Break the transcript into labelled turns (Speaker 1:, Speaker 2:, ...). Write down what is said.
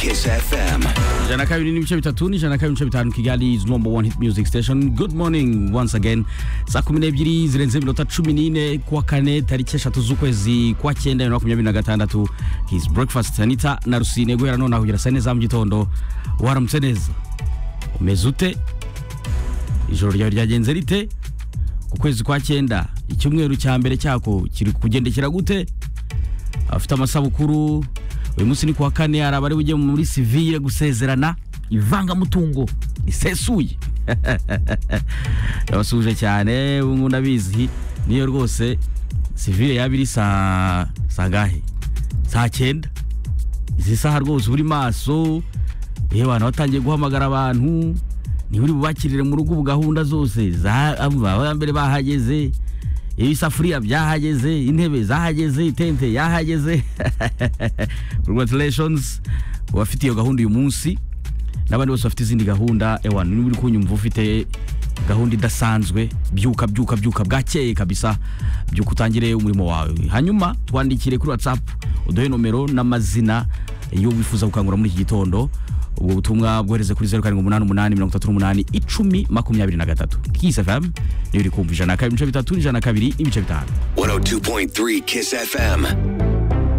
Speaker 1: SFM.
Speaker 2: ijana na kabiri n'ibice bitatu n'ijana na kabiri n'ibice bitanu kigali is number one hit music station good morning once again saa kumi n'ebyiri zirenze iminota cumi n'ine kuwa kane tariki eshatu z'ukwezi kwa cyenda bibiri na makumyabiri na gatandatu his breakfast anita na rusine guhera nonaha kugera saa nne za mu gitondo waramutse neza umeze ute ijoro ryawe ryagenze rite ku kwezi kwa cyenda icyumweru cya mbere cyako kiri kugendekera gute afite amasabukuru uyu munsi ni kuwa kane hari abari bujye muri sivire gusezerana ivangamutungo risesuye yabasuhuje cyane ubu ngubu ndabizi niyo rwose sivire yaba iri saa saa ngahe saa cyenda izi saha rwose uri maso yewe abantu batangiye guhamagara abantu niba uri bubakirire mu rugo ubu gahunda zose za mbere bahageze ibisafuriya byahageze intebe zahageze itente yahageze congratulations uwafite iyo gahunda uyu munsi n'abandi bose bafite izindi gahunda ewana niba uri kunyumva ufite gahunda idasanzwe byuka byuka byuka bwakeye kabisa byuka utangire umurimo wawe hanyuma twandikire kuri whatsapp uduhe nomero n'amazina iyo wifuza gukangura muri iki gitondo ubwo butumwa bwohereze kuri zeru karindwi umunani umunani mirongo itatu n'umunani icumi makumyabiri na gatatu kisi fm niyo iri kumva ijana na kabiri ibice bitatu n'ijana na kabiri ibice bitanu
Speaker 1: 102.3 Kiss FM.